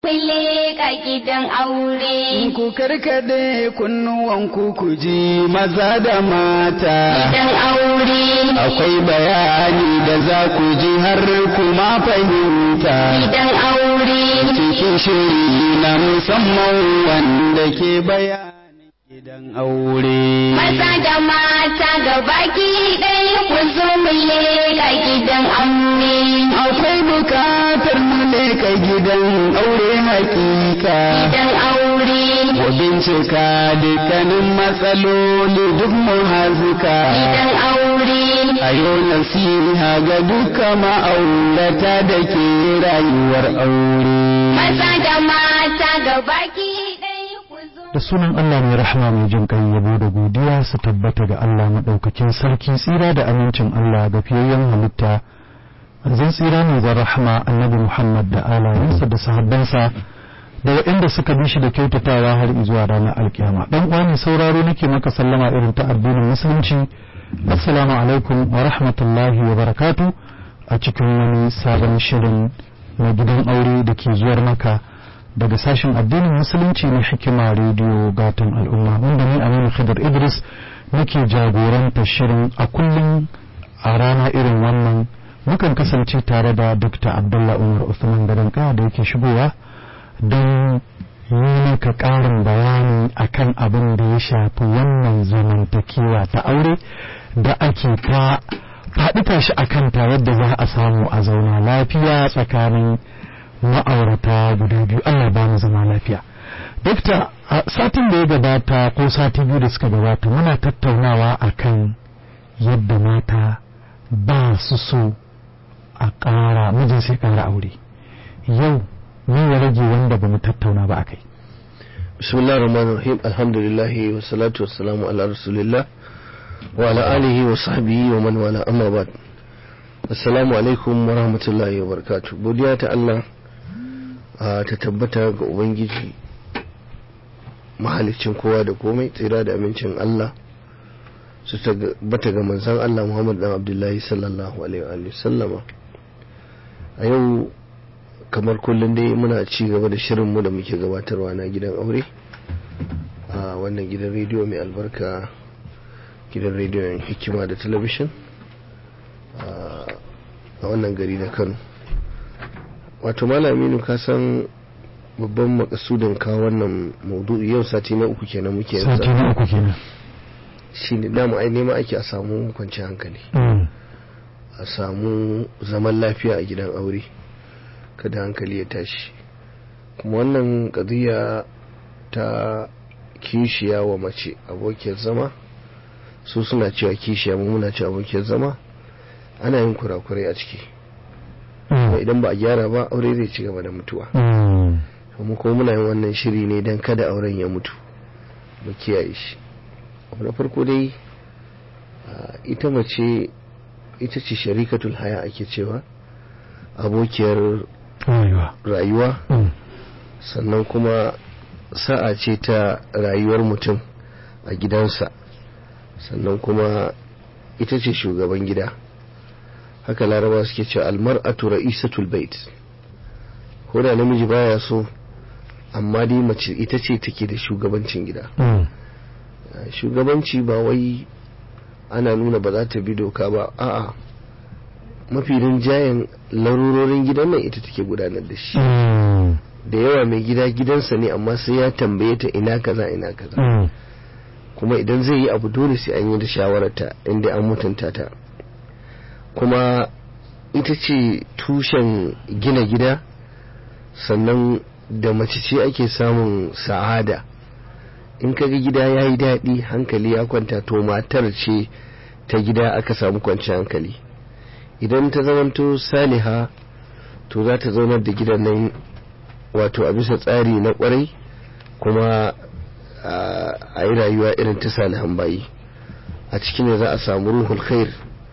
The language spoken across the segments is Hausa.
Kulle ka gidan aure. Ku karkade kunnuwanku ku ji maza da mata. Gidan aure. Akwai bayani da za ku ji har kuma fahimta. Gidan aure. Cikin shiri na musamman wanda ke bayani gidan aure. Maza da mata gabaki ɗaya ku zo mu leka gidan aure. Akwai bukatar mu leka gidan aure hakika. Gidan aure. Ku bincika dukkanin matsaloli duk mu hazuka. Gidan aure. A yau nasiha ga duka ma'aurata da ke rayuwar aure. Maza da mata gabaki ɗaya ku zo. da sunan Allah mai rahama mai jin kai yabo da godiya su tabbata ga Allah madaukakin sarki tsira da amincin Allah ga fiyayyen halitta zan tsira ne zan rahama annabi Muhammad da alayensa da sahabbansa da waɗanda suka bi shi da kyautatawa har zuwa ranar alkiyama dan uwa ne sauraro nake maka sallama irin ta addinin musulunci assalamu alaikum wa rahmatullahi wa barakatu a cikin wani sabon shirin na gidan aure da ke zuwar maka daga sashen addinin musulunci na hikima rediyo gatan al'umma wanda ni aminu khidr idris nake jagoranta shirin a kullum a rana irin wannan mukan kasance tare da dr abdullah umar usman gadanka da yake shigowa don yi maka ƙarin bayani akan abin da ya shafi wannan zamantakewa ta aure da ake ta faɗi tashi a kanta yadda za a samu a zauna lafiya tsakanin ma'aurata guda biyu Allah ba mu zama lafiya. Dokta, a satin da ya gabata ko sati biyu da suka gabata muna tattaunawa akan yadda mata ba su so a ƙara mijin sai ƙara aure. Yau ne ya rage wanda ba mu tattauna ba a kai. bismillah rahman rahim alhamdulillah wa salatu wa salamu ala rasulillah wa ala alihi wa sahbihi wa man wala amma ba'd assalamu alaikum wa rahmatullahi wa barakatuh godiya ta Allah a ta tabbata ga ubangiji mahalicin kowa da komai tsira da amincin Allah su tabbata ga manzon Allah Muhammad dan Abdullahi sallallahu alaihi wa sallama a yau kamar kullum dai muna ci gaba da shirinmu da muke gabatarwa na gidan aure a wannan gidan rediyo mai albarka gidan rediyon hikima da talabishin a wannan gari na kano wato malaminu ka san babban makasudin ka wannan maudu'i yau sati na uku kenan muke Sati na uku kenan. shi ne dama ai nema ake a samu kwanciyar hankali Mm. a samu zaman lafiya a gidan aure kada hankali ya tashi kuma wannan ƙadiyya ta kishiya wa mace abokiyar zama su suna cewa kishiya mu muna cewa abokiyar zama ana yin kurakurai a ciki kuma Mm. idan ba a gyara ba aure zai ci gaba da mutuwa Mm. kuma kuma muna yin wannan shiri ne don kada auren ya mutu mu kiyaye shi abu na farko dai a, ita mace ita ce sharikatul haya ake cewa abokiyar Rayuwa. rayuwa Mm. sannan kuma sa'a ce ta rayuwar mutum a gidansa sannan kuma ita ce shugaban gida haka laraba suke cewa almar'atu ra'isatul bait ko da namiji baya so amma dai mace ita ce take da shugabancin gida Mm. Uh, shugabanci ba wai ana nuna ba za ta bi doka ba a'a mafi rinjayen larurorin gidan nan ita take gudanar da shi Mm. da yawa mai gida gidansa ne amma sai ya tambaye ta ina kaza ina kaza Mm. kuma idan zai yi abu dole sai an yi da shawararta inda an mutunta ta kuma ita ce tushen gina gida sannan da mace ce ake samun sa'ada in kaga gida ya yi daɗi hankali ya kwanta to matar ce ta gida aka samu kwanciyar hankali idan ta zamanto saliha to za ta zaunar da gidan nan wato a bisa tsari na kwarai kuma a a yi rayuwa irin ta salihan bayi a cikin ne za a samu ruhul khair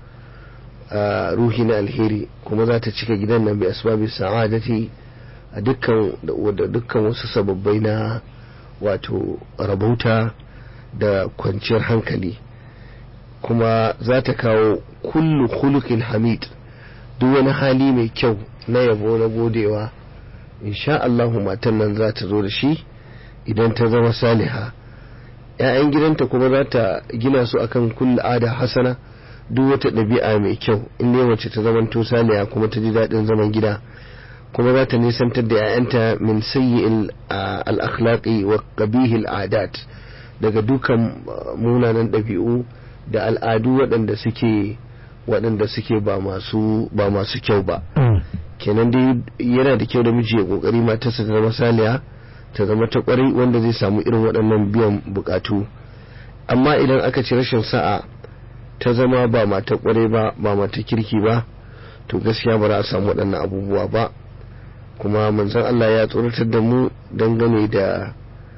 a ruhi na alheri kuma za ta cika gidan nan bi asbabi sa'adati a dukkan da dukkan wasu sababbai na wato rabauta da kwanciyar hankali kuma za ta kawo kullu khuluqin hamid duk wani hali mai kyau na yabo na godewa insha Allahu matan nan za ta zo da shi idan ta zama saliha ‘ya'yan gidanta kuma za ta gina su akan kulla ada hasana duk wata ɗabi'a mai kyau in ne wacce ta zamanto saliha kuma ta ji daɗin zaman gida kuma za ta nisantar da ‘ya'yanta min sayyi al-akhlaqi wa qabihil adat daga dukan munanan ɗabi'u da al'adu waɗanda suke waɗanda suke ba masu ba masu kyau ba kenan dai yana da kyau da miji ya kokari matarsa ta zama saliya ta zama ta kwarai wanda zai samu irin waɗannan biyan bukatu amma idan aka ci rashin sa'a ta zama ba mata kwarai ba ba mata kirki ba to gaskiya ba za a samu waɗannan abubuwa ba kuma manzon Allah ya tsoratar da mu dangane da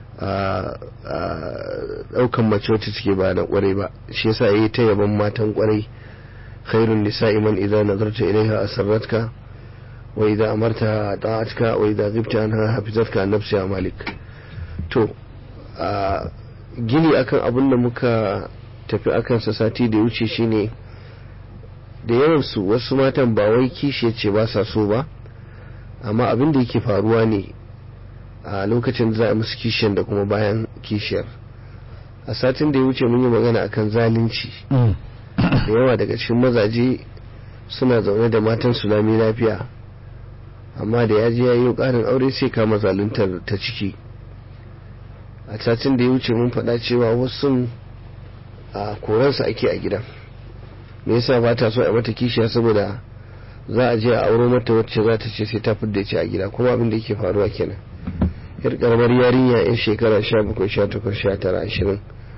ɗaukan mace wacce take ba da kwarai ba shi yasa yayi ta yaban matan kwarai khairun nisa'i man idza nazarta ilaiha asarratka wa idza amarta ta'atka wa idza ghibta anha hafizatka an nafsi malik to gini akan abin da muka tafi akan sa sati da wuce shine da yawan su wasu matan ba wai kishi ce ba sa so ba amma abin da yake faruwa ne a lokacin za a musu kishiyar da kuma bayan kishiyar a satin da ya wuce mun yi magana akan zalunci da yawa daga cikin mazaje suna zaune da matan su lami lafiya amma da ya je ya yi ƙarin aure sai kama zaluntar ta ciki a satin da ya wuce mun faɗa cewa wasu a koransa ake a gidan me yasa ba ta so a mata kishiya saboda za a je a auro mata wacce za ta ce sai ta fidda ce a gida kuma abin da yake faruwa kenan yar karamar yarinya yan shekara sha bakwai sha takwas sha tara ashirin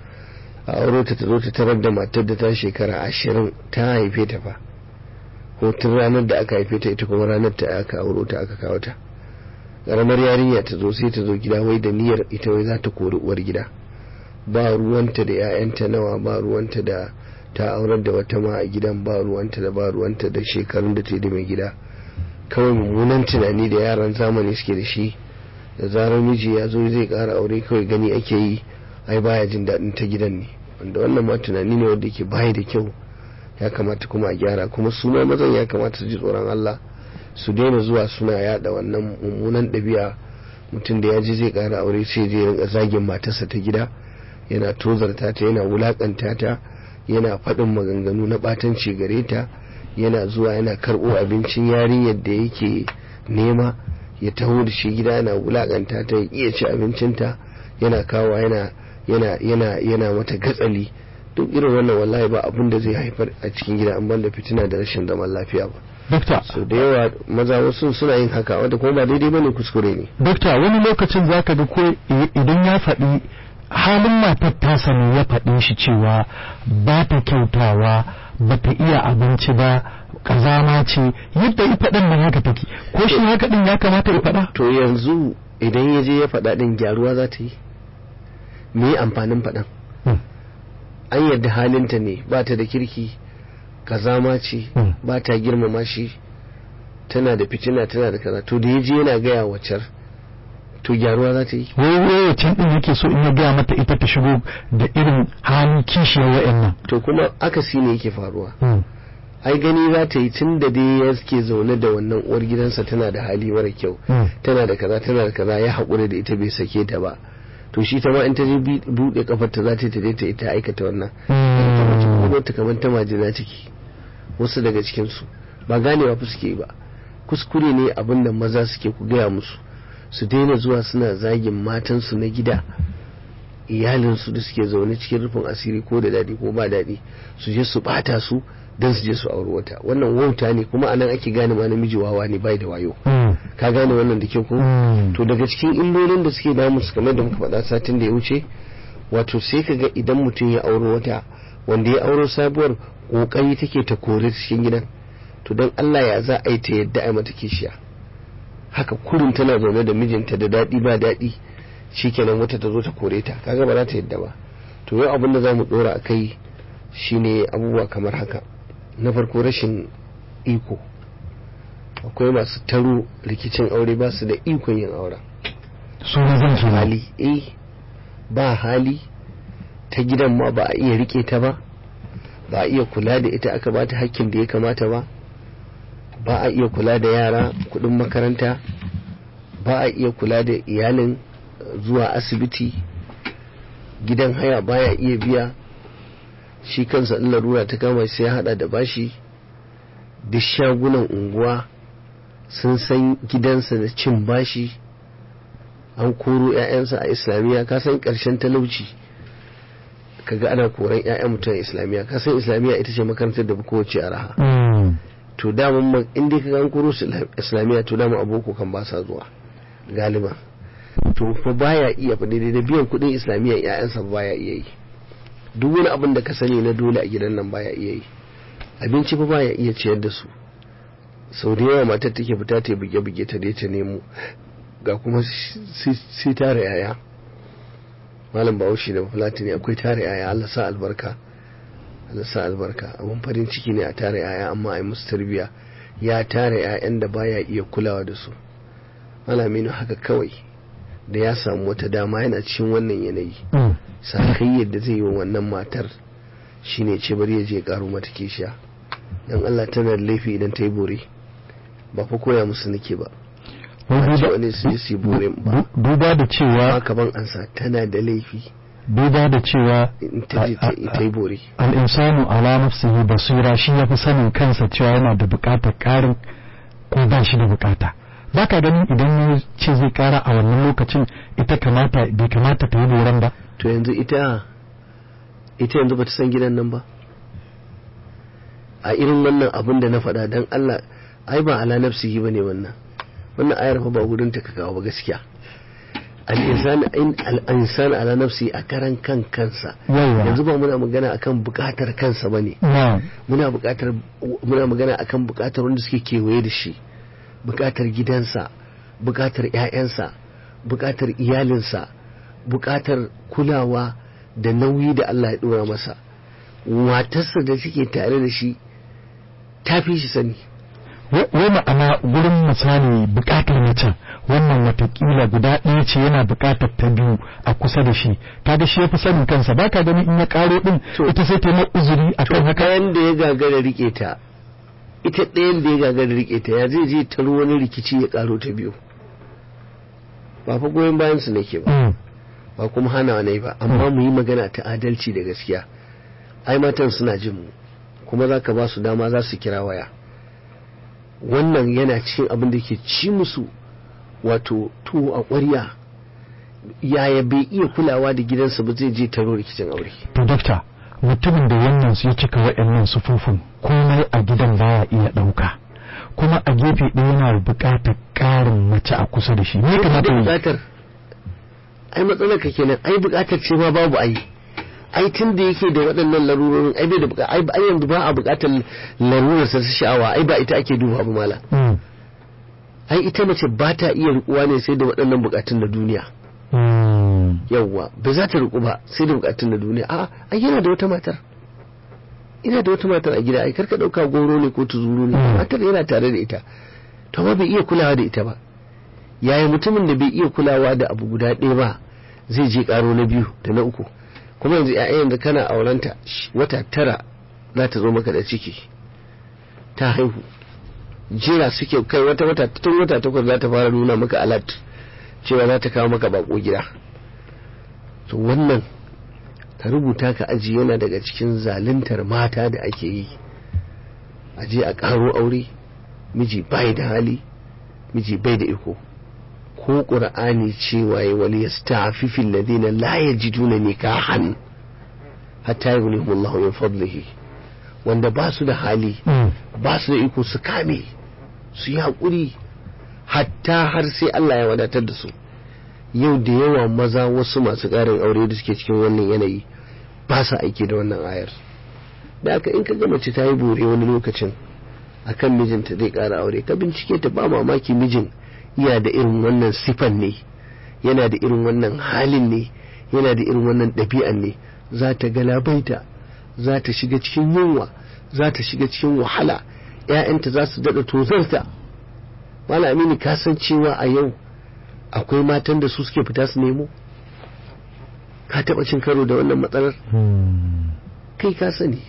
a auro ta ta zo ta tarar da matar da ta shekara ashirin ta haife ta fa ko tun ranar da aka haife ta ita kuma ranar ta aka auro ta aka kawo ta karamar yarinya ta zo sai ta zo gida wai da niyyar ita wai za ta kori uwar gida ba ruwanta da 'ya'yanta nawa ba ruwanta da ta aurar da wata ma a gidan ba ruwanta da ba ruwanta da shekarun da ta yi da mai gida kawai mummunan tunani da yaran zamani suke da shi da zarar miji ya zo zai kara aure kawai gani ake yi ai baya jin daɗin ta gidan ne wanda wannan ma tunani ne wanda yake baya da kyau ya kamata kuma a gyara kuma su ma mazan ya kamata su ji tsoron Allah su daina zuwa suna yada wannan mummunan ɗabi'a mutum da ya ji zai kara aure sai je rinka zagin matarsa ta gida yana tozarta ta yana wulakanta ta yana faɗin maganganu na ɓatanci gare ta yana zuwa yana karɓo abincin yarinyar da yake nema ya taho da shi gida yana wulakanta ta ya iya ci abincinta yana kawo yana yana yana yana mata gatsali duk irin wannan wallahi ba abin da zai haifar a cikin gida an banda fitina da rashin zaman lafiya ba Dokta, so da yawa maza wasu suna yin haka wanda kuma ba daidai bane kuskure ne Dokta wani lokacin zaka ga ko i- idan ya faɗi halin matar tasa ne ya faɗe shi cewa ba ta kyautawa ba ta iya abinci ba kazama ce yadda ya faɗin nan haka take ko shi haka din ya kamata ya faɗa to yanzu idan ya je ya faɗa ɗin gyaruwa za ta yi me amfanin faɗan Hmm. an yadda halinta ne ba ta da kirki kazama ce Hmm. ba ta girmama shi tana da fitina tana da kaza to da ya je yana gaya wacar to gyaruwa za ta yi wai wai can din yake so in ya gaya mata ita ta shigo da irin halin kishiyar wa'annan to kuma akasi ne yake faruwa Hmm. ai gani za ta yi tun da dai ya ke zaune da wannan uwar gidansa tana da hali mara kyau Hmm. tana da kaza tana da kaza ya haƙura da ita bai sake ta ba to shi ta ma in ta je bi- buɗe kafar ta za ta ta je ta ita aikata wannan Hmm. kuma ta kamar ta majina ciki wasu daga cikin su ba ganewa fa suke yi ba kuskure ne abin da maza suke ku gaya musu su daina zuwa suna zagin matansu na gida iyalinsu da suke zaune cikin rufin asiri ko da daɗi ko ba daɗi su je su ɓata su don su je su auri wata wannan wauta ne kuma anan ake gane ma namiji wawa ne bai da wayo Hmm. ka gane wannan da kyau ko Hmm. to daga cikin illolin da suke damu su kamar da muka faɗa satin da ya wuce wato sai ka ga idan mutum ya auro wata wanda ya auro sabuwar kokari take ta kore ta cikin gidan to don Allah ya za a yi ta yadda a yi mata kishiya haka kurin tana zaune da mijinta da daɗi ba daɗi shikenan wata ta zo ta kore ta kaga ba za ta yadda ba to yau abin da za mu ɗora a kai shine abubuwa kamar haka na farko rashin iko akwai masu taro rikicin aure ba su da ikon yin auren su ne zan kenan. hali eh ba hali ta gidan ma ba a iya rike ta ba ba a iya kula da ita aka bata hakkin da ya kamata ba ba a iya kula da yara kudin makaranta ba a iya kula da iyalin zuwa asibiti gidan haya baya iya biya shi kansa in larura ta kama sai ya hada da bashi duk shagunan unguwa sun san gidansa da cin bashi an koro 'ya'yansa a islamiyya ka san ƙarshen talauci kaga ana koran 'ya'yan mutum a islamiyya ka san islamiyya ita ce makarantar da kowace a raha to daman inda ka an koro su islamiyya to dama aboko kan ba sa zuwa galiba to fa baya iya fa daidai da biyan kuɗin islamiyya 'ya'yansa baya iya yi duk wani abin da ka sani na dole a gidan nan baya iya yi abinci fa baya iya ciyar da su sau da yawa matar take fita ta buge-buge ta dai ta nemo ga kuma sai tara yaya malam bahaushe da fulatini akwai tara yaya Allah sa albarka Allah sa albarka abun farin ciki ne a tara yaya amma a yi musu tarbiya ya tara yayan da baya iya kulawa da su malaminu haka kawai da ya samu wata dama yana cikin wannan yanayi sakai yadda zai yi wa wannan matar shine ce bari ya je karo mata kishiya dan Allah tana da laifi idan ta yi bore ba fa koya musu nake ba wani su yi su bore ba duba da cewa haka ban ansa tana da laifi duba da cewa in ta je ta yi bore al'insanu ala nafsihi basira shi ya fi sanin kansa cewa yana da bukatar karin ko ba shi da bukata ba ka ganin idan ya ce zai kara a wannan lokacin ita kamata bai kamata ta yi boran ba to yanzu ita ita yanzu ba ta san gidan nan ba a irin wannan abin da na faɗa don Allah ai ba ala nafsihi bane wannan wannan ayar fa ba gudun ta ka kawo ba gaskiya al-insan ala nafsi a karan kan kansa yanzu ba muna magana akan bukatar kansa bane muna bukatar muna magana akan bukatar wanda suke kewaye da shi bukatar gidansa bukatar ƴaƴansa bukatar iyalinsa bukatar kulawa da nauyi da Allah ya dora masa matarsa da suke tare da shi ta fi shi sani wai ma'ana gurin misali bukatar mutum wannan watakila guda ɗaya ce yana bukatar ta biyu a kusa da shi kaga shi ya fi sanin kansa baka gani in ya karo din ita sai ta yi uzuri akan haka kayan da ya gagara rike ta ita ɗayan da ya gagara rike ta ya zai je taro wani rikici ya karo ta biyu ba fa goyon bayan su nake ba ba kuma hana ne ba amma mu yi magana ta adalci da gaskiya ai matan suna jin mu kuma za ka ba su dama za su kira waya wannan yana cikin abin da ke ci musu wato tuwo a ƙwarya yaya bai iya kulawa da gidansa ba zai je taro rikicin aure to dokta mutumin da wannan su ya cika waɗannan sufufin komai a gidan baya iya ɗauka kuma a gefe ɗaya yana buƙatar ƙarin mace a kusa da shi me kamata yi buƙatar ai matsalar ka kenan ai buƙatar ce ma babu ai ai tun da yake da waɗannan larurorin ai bai da buƙatar ai ai yanzu ba a buƙatar larurar sa sha'awa ai ba ita ake duba ba mala ai ita mace ba ta iya rikuwa ne sai da waɗannan buƙatun na duniya yawwa ba za ta riku ba sai da buƙatun na duniya a ai yana da wata matar ina da wata matar a gida ai karka ɗauka goro ne ko tuzuru ne matar yana tare da ita to ba bai iya kulawa da ita ba yaya mutumin da bai iya kulawa da abu guda ɗaya ba zai je ƙaro na biyu da na uku kuma yanzu ‘ya'yan da kana aurenta wata tara za ta zo maka da ciki ta haihu jira suke kai wata wata tun wata takwas za ta fara nuna maka alat cewa za ta kawo maka bako gida to wannan ka rubuta ka aji yana daga cikin zaluntar mata da ake yi a je a karo aure miji bai da hali miji bai da iko ko ƙur'ani cewa ya wali ya sta'afifin ladina la yajiduna nikahan hatta yughnihumullahu min fadlihi wanda ba su da hali ba su da iko su kame su yi haƙuri hatta har sai Allah ya wadatar da su yau da yawa maza wasu masu ƙarin aure da suke cikin wannan yanayi ba sa aiki da wannan ayar da aka in ka ga mace ta yi bore wani lokacin akan mijinta zai ƙara aure ka bincike ta ba mamaki mijin yana da irin wannan sifan ne yana da irin wannan halin ne yana da irin wannan ɗabi'an ne za ta galabaita za ta shiga cikin yunwa za ta shiga cikin wahala ‘ya'yanta za su daɗa tozarta wala amini ka san cewa a yau akwai matan da su suke fita su nemo ka taɓa cin karo da wannan matsalar kai ka sani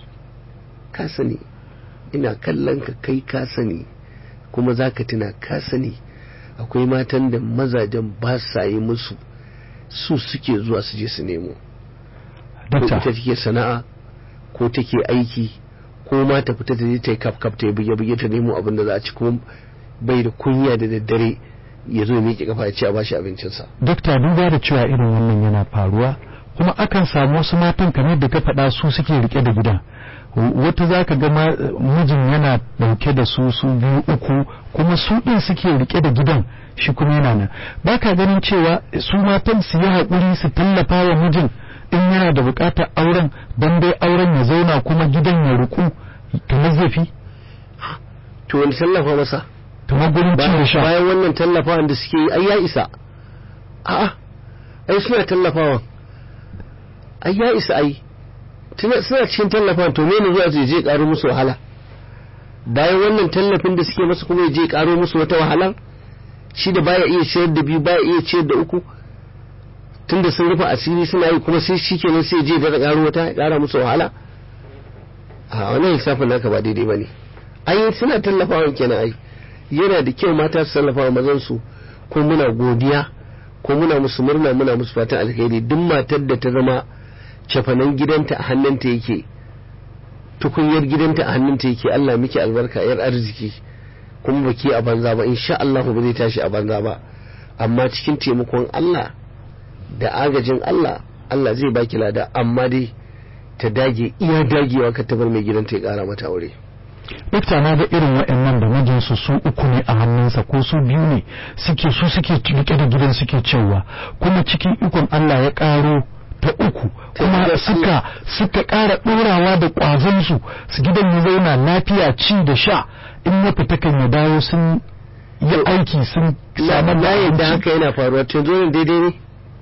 ka sani ina kallon ka kai ka sani kuma za ka tuna ka sani akwai matan da mazajen ba sa yi musu su suke zuwa su je su nemo ko ita dakta take sana'a ko take aiki ko ma ta fita ta je ta yi kaf kaf ta yi buge buge ta nemo abin da za a ci kuma bai da kunya da daddare ya zo ya miƙe kafa ya ce a bashi abincinsa dakta duba da cewa irin wannan yana faruwa kuma akan samu wasu matan kamar da ka faɗa su suke rike da gidan wata za ka ga ma- mijin yana ɗauke da su su biyu uku kuma su ɗin suke rike da gidan shi kuma yana nan ba ka ganin cewa su matan su yi haƙuri su tallafa wa mijin in yana da buƙatar auren don dai auren ya zauna kuma gidan ya riƙu kamar zai fi to wani tallafa masa kamar gurin ci da sha bayan wannan tallafawan da suke yi ai ya isa a'a ai suna tallafawa ai ya isa ai tuna suna cikin tallafawan to mene zuwa su je karo musu wahala bayan wannan tallafin da suke masa kuma ya je karo musu wata wahala shi da baya iya ciyar da biyu baya iya ciyar da uku tunda sun rufe asiri suna yi kuma sai shi kenan sai je da karo wata ya kara musu wahala a wannan lissafin naka ba daidai bane ai suna tallafawa kenan ai yana da kyau mata su tallafa wa mazan su ko muna godiya ko muna musu murna muna musu fatan alheri duk matar da ta zama cafanan gidanta a hannunta yake tukunyar gidanta a hannunta yake Allah miki albarka yar arziki kuma baki a banza ba insha Allah ba zai tashi a banza ba amma cikin taimakon Allah da agajin Allah Allah zai baki lada amma dai ta dage iya dagewa ka tabar mai gidanta ya kara mata aure Dokta na ga irin waɗannan da mijinsu su uku ne a hannunsa ko su biyu ne suke su suke rike da gidan suke cewa kuma cikin ikon Allah ya ƙaro ta uku kuma gidan suka suka ƙara ɗorawa da ƙwazonsu su gidan ya zauna lafiya ci da sha in ya fita kan ya dawo sun yi aiki sun samar da na yadda abinci. haka yana faruwa to zo ne daidai ne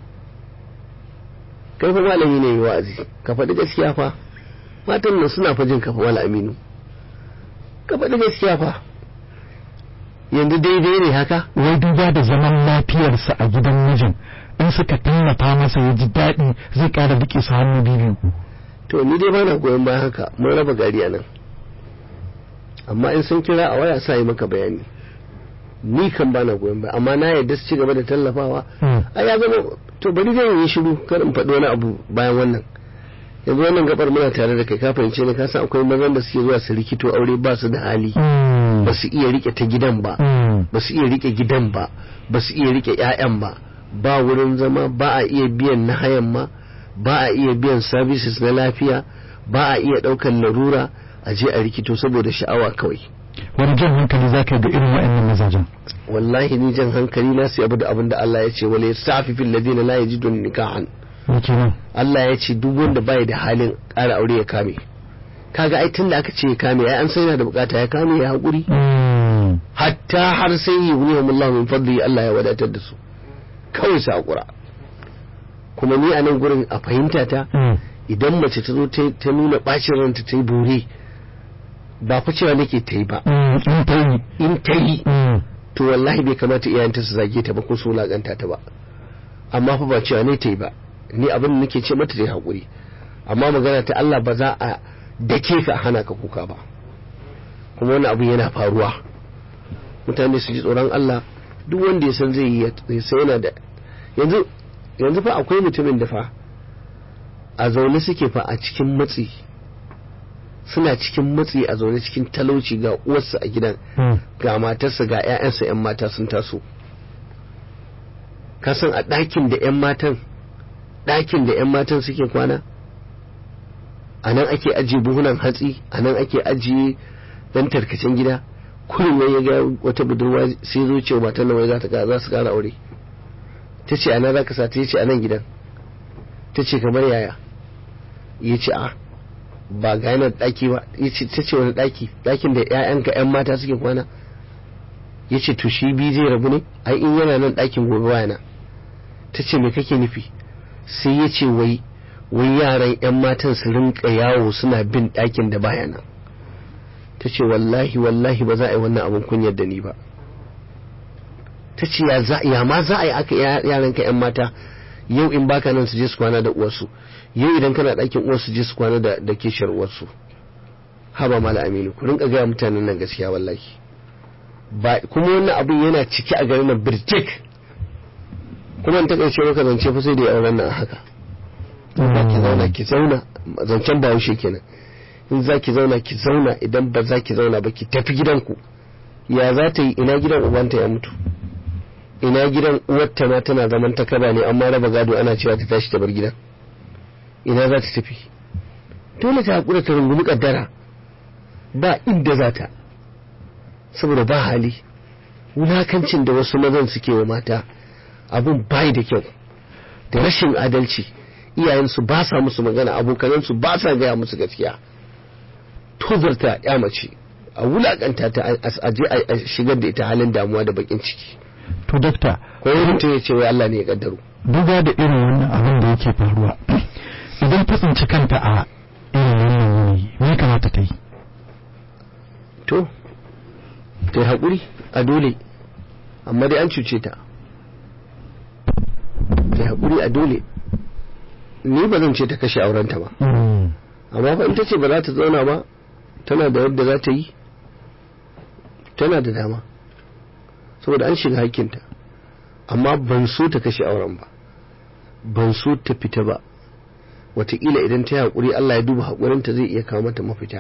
kai fa malami ne mai wa'azi ka faɗi gaskiya fa matan nan suna fa jin ka fa wala aminu ka faɗi gaskiya fa yanzu daidai ne haka wai duba da zaman lafiyarsa a gidan mijin in suka tallafa masa ya ji daɗi zai ƙara riƙe su hannu biyu to ni dai bana goyon bayan haka mun raba gari a nan amma in sun kira a waya sa yi maka bayani ni kan bana goyon baya amma na yadda su ci gaba da tallafawa a ya zama to bari zai yi shiru kar in faɗi wani abu bayan wannan yanzu wannan gabar muna tare da kai ka fahimce ne ka san akwai mazan da suke zuwa su rikito aure ba su da hali ba su iya rike ta gidan ba ba su iya rike gidan ba ba su iya rike ƴaƴan ba ba wurin zama ba a iya biyan na hayan ma ba a iya biyan services na lafiya ba a iya ɗaukar larura a je a rikito saboda sha'awa kawai wani jan hankali za ka yi ga irin waɗannan mazajen wallahi ni jan hankali na sai abu da abin da Allah ya ce wala yastafifil ladina la yajidun nikahan me kenan Allah ya ce duk wanda bai da halin ƙara aure ya kame kaga ai tunda aka ce ya kame ai an sai yana da bukata ya kame ya haƙuri hatta har sai yi wuni Allah min fadli Allah ya wadatar da su kawai su haƙura kuma ni a nan gurin a fahimta ta idan mace ta zo ta ta nuna bacin ranta ta yi bore ba fa cewa nake ta yi ba in ta yi in ta yi to wallahi bai kamata iyayenta su zage ta ba ko su wulakanta ta ba amma fa ba cewa ne ta yi ba ni abin da nake ce mata ta yi haƙuri amma magana ta Allah ba za a dake ka a hana ka kuka ba kuma wani abu yana faruwa mutane su ji tsoron Allah duk wanda ya san zai yi ya sai yana da yanzu yanzu fa akwai mutumin da fa a zaune suke fa a cikin matsi suna cikin matsi a zaune cikin talauci ga uwarsa a gidan ga matarsa ga 'ya'yansa 'yan mata sun taso kasan a ɗakin da 'yan matan ɗakin da 'yan matan suke kwana a nan ake ajiye buhunan hatsi a nan ake ajiye ɗan tarkacen gida kullum ya ga wata budurwa sai zo ce matan nan wai za ta za su kara aure ta ce a nan za ka sa ta ce a nan gidan ta ce kamar yaya ya ce a ba ga yana daki ba ta ce wani daki dakin da ƴaƴanka ƴan mata suke kwana ya ce to shi biyu zai rabu ne ai in yana nan dakin gobe wayana ta ce me kake nufi sai ya ce wai wai yaran ƴan matan su rinka yawo suna bin dakin da baya nan ta ce wallahi wallahi ba za a yi wannan abin kunyar da ni ba ta ce ya ma za a yi aka yaranka ƴan mata yau in baka nan su je su kwana da uwarsu yau idan kana ɗakin uwarsu je su kwana da da kishiyar uwarsu haba mala aminu ku rinka gaya mutanen nan gaskiya wallahi ba kuma wannan abin yana ciki a garin nan birtik kuma in takaice maka zance fa sai da auren nan a haka in za ki zauna ki zauna zancen ba haushe kenan in za ki zauna ki zauna idan ba za ki zauna ba ki tafi gidanku ya za ta yi ina gidan ubanta ya mutu ina gidan uwarta ma tana zaman ta kaba ne amma raba gado ana cewa ta tashi ta bar gidan ina za ta tafi dole ta haƙura ta rungumi kaddara ba inda za ta saboda ba hali wulakancin da wasu mazan suke wa mata abun bai da kyau da rashin adalci iyayensu ba sa musu magana abokanansu ba sa gaya musu gaskiya tozarta ya mace a wulakanta ta a je a shigar da ita halin damuwa da bakin ciki to dakta ko mutum ya ce wai Allah ne ya kaddaro duba da irin wannan abin da yake faruwa idan ta tsinci kanta a irin wannan yanayi me ya kamata ta yi to ta yi haƙuri a dole amma dai an cuce ta ta yi haƙuri a dole ni ba zan ce ta kashe aurenta ba amma fa in ta ce ba za ta zauna ba tana da yadda za ta yi tana da dama saboda an shiga hakkinta amma ban so ta kashe auren ba ban so ta fita ba wataƙila idan ta yi haƙuri Allah ya duba haƙurinta zai iya kawo mata mafita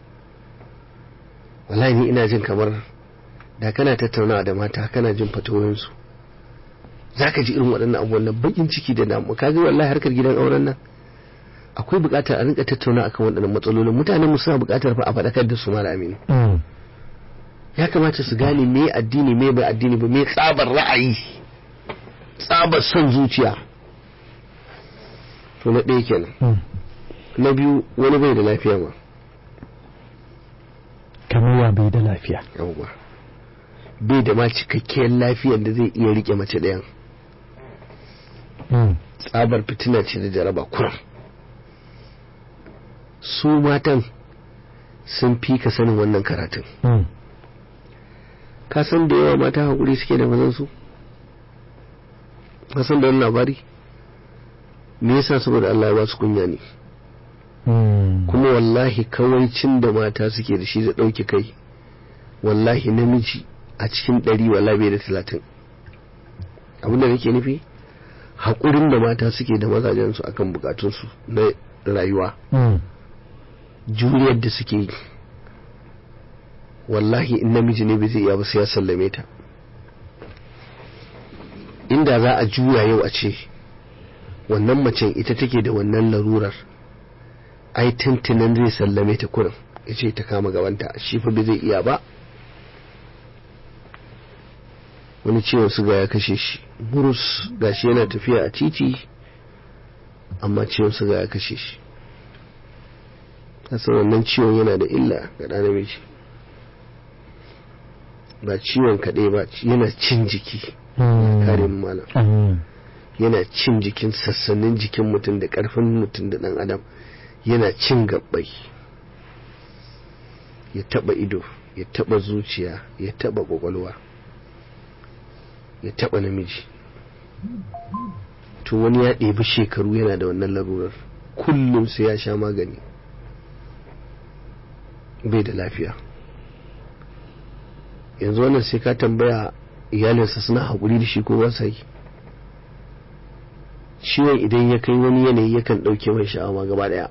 wallahi ni ina jin kamar da kana tattaunawa da mata kana jin fatoyinsu za ka ji irin waɗannan abubuwan nan bakin ciki da damu ka ga wallahi harkar gidan auren nan akwai buƙatar a rinka tattauna akan waɗannan matsalolin mutanen mu suna buƙatar fa a faɗakar da su mara aminu ya kamata su gane me addini me bai addini ba me tsabar ra'ayi tsabar son zuciya to na ɗaya kenan na biyu wani bai da lafiya ma kamar ya bai da lafiya yawwa bai da ma cikakkiyar lafiyar da zai iya rike mace ɗayan tsabar fitina ce da jaraba kuram su matan sun fi ka sanin wannan karatun ka san da yawa mata haƙuri suke da mazansu ka san da wani labari me yasa saboda Allah ya ba su kunya ne kuma wallahi kawancin da mata suke da shi da ɗauke kai wallahi namiji a cikin ɗari wallahi bai da talatin abin da nake nufi haƙurin da mata suke da mazajensu akan bukatunsu na rayuwa juriyar da suke yi wallahi in namiji ne bai zai iya ba sai ya sallame ta inda za a juya yau a ce wannan macen ita take da wannan larurar ai tuntunan zai sallame ta kurin ya ce ta kama gabanta shi fa bai zai iya ba wani ciwon suga ya kashe shi burus gashi yana tafiya a titi amma ciwon suga ya kashe shi kasa wannan ciwon yana da illa ga ɗan namiji ba ciwon kaɗai ba yana cin jiki kare malam yana cin jikin sassanin jikin mutum da ƙarfin mutum da ɗan adam yana cin gabbai ya taɓa ido ya taɓa zuciya ya taɓa ƙwaƙwalwa ya taɓa namiji to wani ya ɗebi shekaru yana da wannan larurar kullum sai ya sha magani bai da lafiya yanzu wannan sai ka tambaya iyalinsa suna haƙuri da shi ko ba sa yi ciwon idan ya kai wani yanayi yakan ɗauke mai sha'awa gaba ɗaya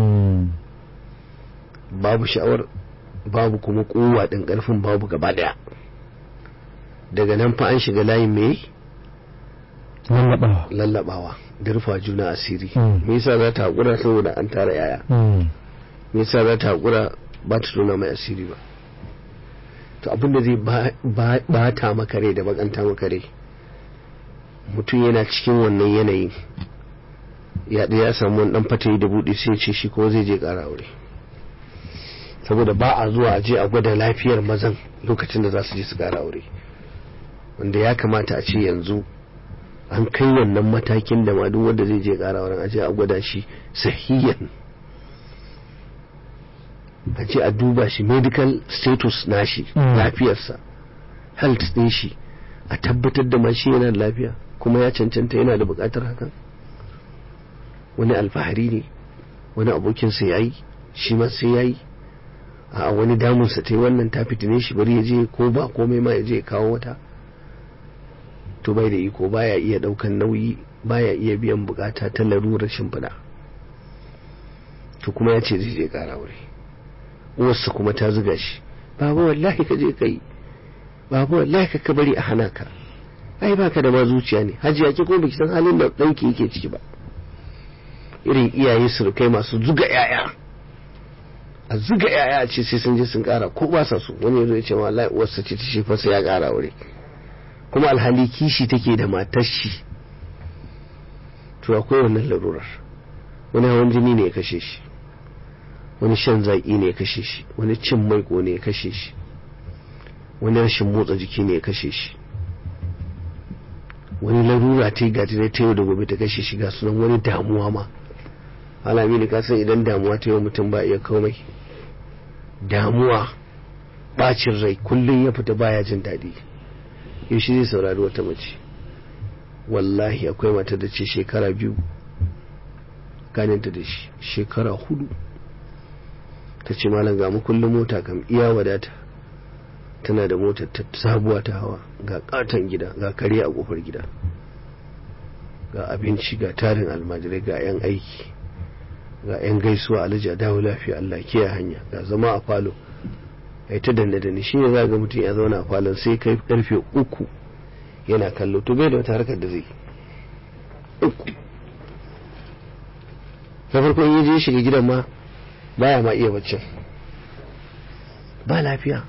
babu sha'awar babu kuma kowa ɗin ƙarfin babu gaba ɗaya daga nan fa an shiga layin me lallabawa lallabawa da rufa juna asiri Mm. me yasa za ta haƙura saboda an tara yaya me yasa za ta haƙura ba ta tona mai asiri ba to abin da zai ba- ba ba ta maka rai da bakanta maka rai mutum yana cikin wannan yanayin ya ɗaya ya samu wani ɗan fatayi da buɗe sai ya ce shi ko zai je ƙara aure saboda ba a zuwa a je a gwada lafiyar mazan lokacin da za su je su ƙara aure wanda ya kamata a ce yanzu an kai wannan matakin da ma duk wanda zai je ƙara auren a je a gwada shi sahiyan a ce a duba shi medical status nashi Mm. lafiyarsa health din shi a tabbatar da ma shi yana da lafiya kuma ya cancanta yana da bukatar hakan wani alfahari ne wani abokinsa ya yi shi ma sai ya yi a wani damunsa ta yi wannan ta fitine shi bari ya je ko ba komai ma ya je ya kawo wata to bai da iko baya iya daukan nauyi baya iya biyan bukata ta larurar shimfiɗa to kuma ya ce zai je kara wuri uwarsa kuma ta zuga shi baba wallahi ka je kai baba wallahi ka bari a hana ka ai baka da ma zuciya ne hajiya ke ko baki san halin da danki yake ciki ba irin iyaye surukai masu zuga yaya a zuga yaya ce sai sun je sun kara ko ba sa so wani yazo ya ce wallahi uwarsa ce ta shi fasa ya kara wuri kuma alhali kishi take da matar shi to akwai wannan larurar wani hawan jini ne ya kashe shi wani shan zaƙi ne ya kashe shi wani cin maiko ne ya kashe shi wani rashin motsa jiki ne ya kashe shi wani larura ta yi gati ta yau da gobe ta kashe shi ga sunan wani damuwa ma alami ka san idan damuwa ta yau mutum ba iya komai damuwa bacin rai kullum ya fita baya jin daɗi yau shi zai saurari wata mace wallahi akwai mata da ce shekara biyu ganinta da shi shekara hudu ta ce malam ga mu kullum mota kam iya wadata tana da motar ta sabuwa ta hawa ga katon gida ga kare a kofar gida ga abinci ga tarin almajirai ga 'yan aiki ga 'yan gaisuwa alhaji a dawo lafiya Allah kiya hanya ga zama a falo ai ta danne danne shi ne za ga mutum ya zauna a falon sai kai karfe uku yana kallo to bai da wata harkar da zai uku na farko in je shiga gidan ma baya ma iya baccin ba lafiya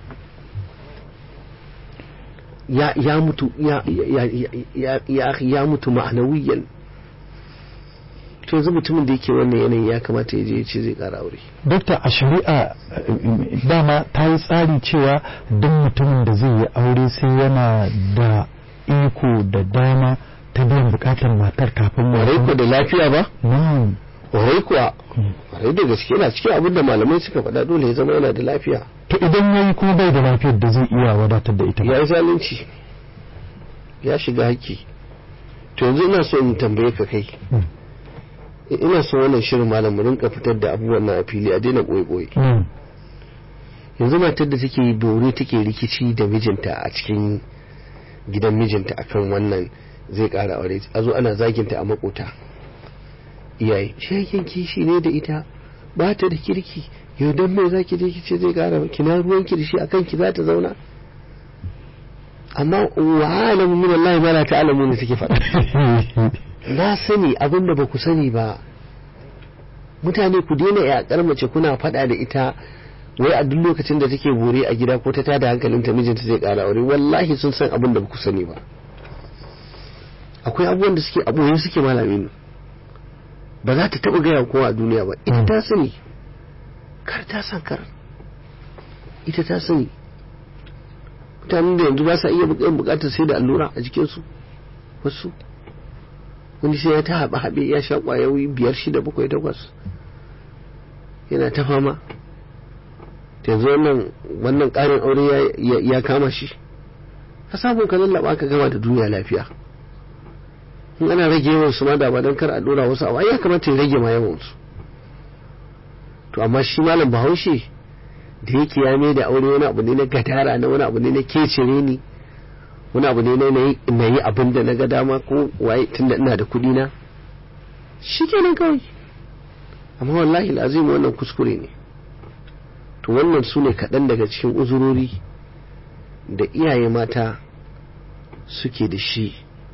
ya ya mutu ya ya ya ya ya mutu ma'anawiyan to yanzu mutumin da yake wannan yanayin ya kamata ya je ya ce zai kara aure dokta a shari'a eh, dama ta yi tsari cewa duk mutumin da zai yi aure sai yana da iko da dama ta biyan bukatar matar kafin warai ko da lafiya ba Na'am. warai kuwa warai da gaske yana cikin abin da malamai suka faɗa dole ya zama yana da lafiya to idan ya yi kuma bai da lafiyar da zai iya wadatar da ita ba. ya yi zalunci ya shiga haƙƙi to yanzu ina so in tambaye ka kai Mm. ina so wannan shirin malam mu rinka fitar da abubuwan nan a fili a daina ɓoye-ɓoye Mm. yanzu matar da take dore take rikici da mijinta a cikin gidan mijinta akan wannan zai ƙara aure a zo ana zaginta a makota iyaye shakin kishi ne da ita ba ta da kirki yau don mai zaki je ki ce zai ƙara kina ruwan ki da shi akan ki za ta zauna amma wa alamu min Allah ma la ta'lamu ne take faɗa na sani abin da ba ku sani ba mutane ku daina yaƙar mace kuna faɗa da ita wai a duk lokacin da take bore a gida ko ta tada hankalinta mijinta zai ƙara aure wallahi sun san abin da ba ku sani ba akwai abubuwan da suke abubuwan suke malami ne ba za ta taɓa gaya kowa a duniya ba ita ta sani kar ta san kar ita ta sani mutanen da yanzu ba sa iya bukatar sai da allura a jikinsu wasu wani sai ya ta haɓe haɓe ya sha ƙwayoyi biyar shida bakwai takwas yana ta fama yanzu wannan wannan ƙarin aure ya- ya kama shi ka samu ka lallaba ka gama da duniya lafiya in ana rage yawan su ma da ba don kar a dora wasu abu ai ya kamata ya rage ma yawan su to amma shi malam bahaushe da yake ya mai da aure wani abu ne na gadara na wani abu ne na kecere ni wani abu ne na yi- na yi abin da na ga dama ko waye tunda ina da kuɗi na shi kenan kawai amma wallahi lazim wannan kuskure ne to wannan su ne kaɗan daga cikin uzurori da iyaye mata suke da shi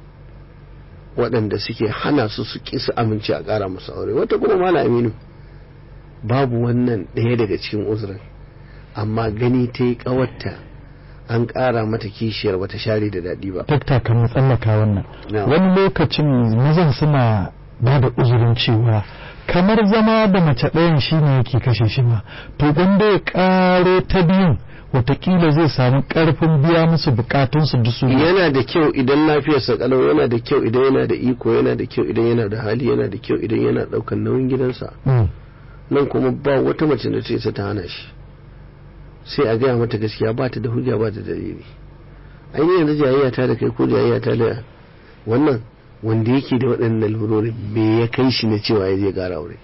waɗanda suke hana su su ƙi su amince a ƙara musu aure wata kuma mala aminu babu wannan ɗaya daga cikin uzurin amma gani ta yi ƙawarta an ƙara mata kishiyar bata share da daɗi ba dakta kan mu tsallaka wannan Na'am. wani lokacin mazan suna ba da uzurin cewa kamar zama da mace ɗayan shi ne yake kashe shi ma to gwanda ya ƙaro ta biyun watakila zai samu ƙarfin biya musu bukatunsu da su yana da kyau idan lafiyarsa kalau yana da kyau idan yana da iko yana da kyau idan yana da hali yana da kyau idan yana ɗaukar nauyin gidansa Mm. nan kuma ba wata mace da ce ta hana shi sai a gaya mata gaskiya ba ta da hujja ba ta da dalili ainihin yanzu jayayya ta da kai ko jayayya ta da wannan wanda yake da waɗannan lalurori me ya kai shi na cewa ya je gara aure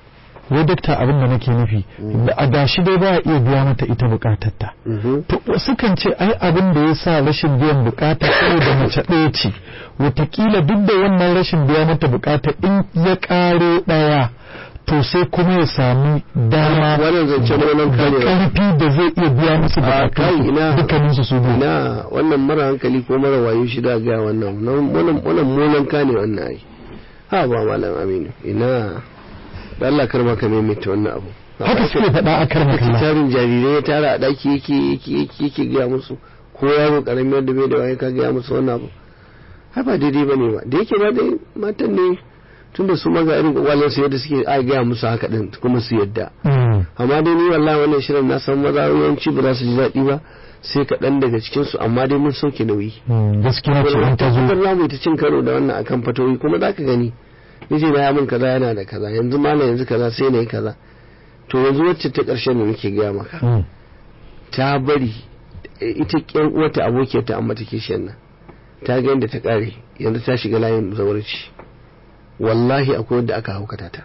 wai dakta abin da nake nufi da a dashi dai ba a iya biya mata ita bukatarta Mhm. to wasu kan ce ai abin da ya sa rashin biyan bukata saboda mace ɗaya ce watakila duk da wannan rashin biya mata bukata in ya ƙaro ɗaya to sai kuma ya sami dama Wannan zance ne wannan da karewa. ƙarfi da zai iya biya musu A kai ina bukatun dukkaninsu su biyu ina wannan mara hankali ko mara wayo shi da ga wannan wannan wannan molan ka ne wannan ai ha ba malam aminu ina da Allah kar maka maimaita wannan abu haka suke faɗa a kar Haka makalla tarin jarirai ya tara a daki yake yake yake yake gaya musu ko yaro karami wanda bai da waye ka gaya musu wannan abu hai ba daidai bane ba da yake ba dai matan ne tunda su maga irin kwakwalen su yadda suke a gaya musu haka din kuma su yadda Mm. amma dai ni wallahi wannan shirin na san maza yawanci ba za su ji daɗi ba sai kaɗan daga cikin su amma dai mun sauke nauyi Mm, gaskiya ce an ta zo tabbatar za mu yi ta cin karo da wannan akan fatoyi kuma za ka gani miji na ya min kaza yana da kaza yanzu malam yanzu kaza sai na yi kaza to yanzu wacce ta ƙarshen da nake gaya maka Mm. ta bari e, ita ƙyan uwata abokiyar ta amma take shan nan ta ga yadda ta ƙare yanzu ta shiga layin zawarci wallahi akwai wanda aka haukata ta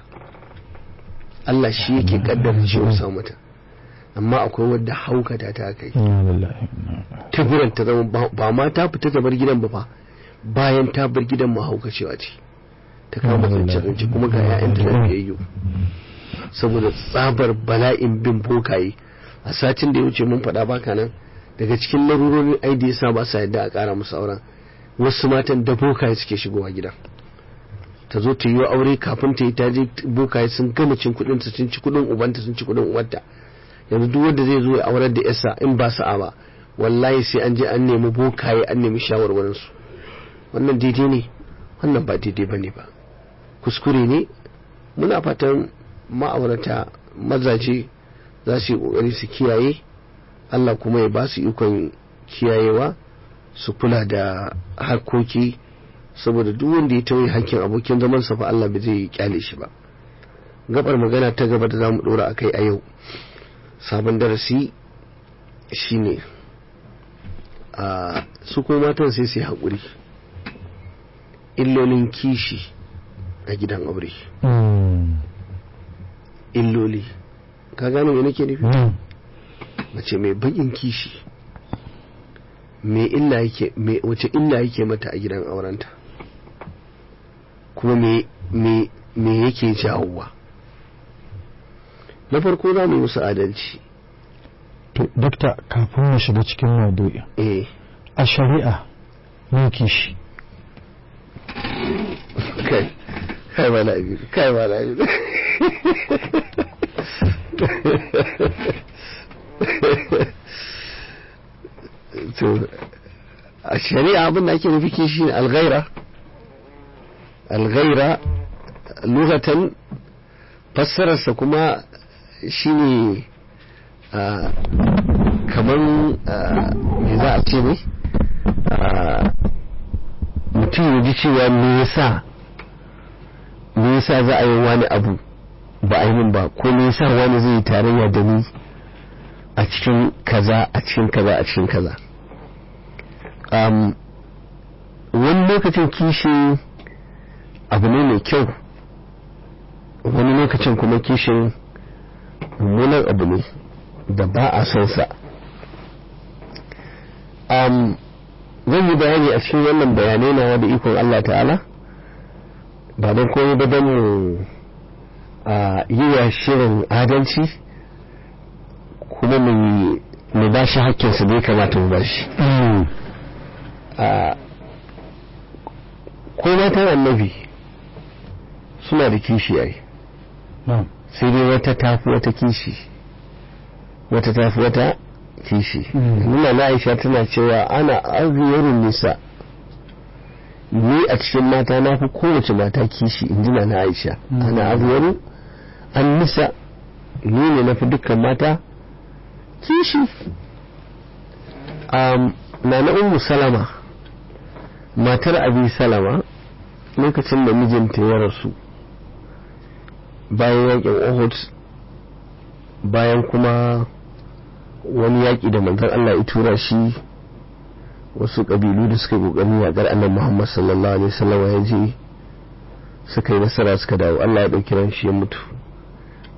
Allah shi yake kaddara ciwon sa mata amma akwai wanda haukata ta aka yi Inna lillahi wa inna ilaihi ta gurin ta zama ba- ba ma ta fita ta bar gidan ba fa bayan ta bar gidan ma haukacewa ce ta kama zance zance kuma ga 'ya'yanta lafiyayyu saboda tsabar bala'in bin bokaye a satin da ya wuce mun faɗa baka nan daga cikin larurorin ai da yasa ba sa yadda a ƙara musu auren wasu matan da bokaye suke shigowa gidan ta zo ta yi wa aure kafin ta yi ta je bokaye sun gama cin kuɗin ta sun ci kuɗin ubanta sun ci kuɗin uwarta yanzu duk wanda zai zo ya aurar da yasa in ba sa'a ba wallahi sai an je an nemi bokaye an nemi shawarwarin su wannan daidai ne wannan ba daidai bane ba kuskure ne muna fatan ma'aurata mazaje za su yi kokari su kiyaye Allah kuma ya ba su ikon kiyayewa su kula da harkoki saboda duk wanda ya tauye hakkin abokin zaman sa fa Allah bai zai kyale shi ba gabar magana ta gaba da zamu dora akai a yau sabon darasi shine a su kuma matan sai su yi haƙuri illolin kishi a gidan aure Mm. illoli ka gane me nake nufi Mm. mace mai bakin kishi me illa yake me wace illa yake mata a gidan aurenta kuma me me me yake jawowa na farko za mu yi musu adalci to dakta kafin mu shiga cikin maudu'i eh a shari'a ne kishi kai kai ba labi kai ba labi to a shari'a abin da ake nufi kishi ne alghaira alghaira lugatan fassararsa kuma shine a kamar me za a ce ne a mutum ya ji cewa me yasa me yasa za a yi wani abu ba a yi min ba ko me yasa wani zai yi tarayya da ni a cikin kaza a cikin kaza a cikin kaza um, wani lokacin kishi abu ne mai kyau wani lokacin kuma kishin mummunan abu ne da ba a son sa um, zan yi bayani a cikin wannan bayanai na da ikon Allah ta'ala ba don komai ba don mu a yi wa shirin adalci kuma mu ba shi hakkinsa da ya kamata mu ba shi ko matan annabi suna da kishi ai sai dai wata tafi wata kishi wata tafi wata kishi nuna na aisha tana cewa ana arziyarun nisa ni a cikin mata na fi kowace mata kishi in ji na aisha ana arziyarun an nisa ni ne na fi dukkan mata kishi na na ummu salama matar abi salama lokacin da mijinta ya rasu bayan yakin uhud bayan kuma wani yaƙi da manzon Allah ya tura shi wasu ƙabilu da suka ƙoƙarin yaƙar annabi Muhammad sallallahu alaihi wasallam ya je suka yi nasara suka dawo Allah ya ɗauki ran shi ya mutu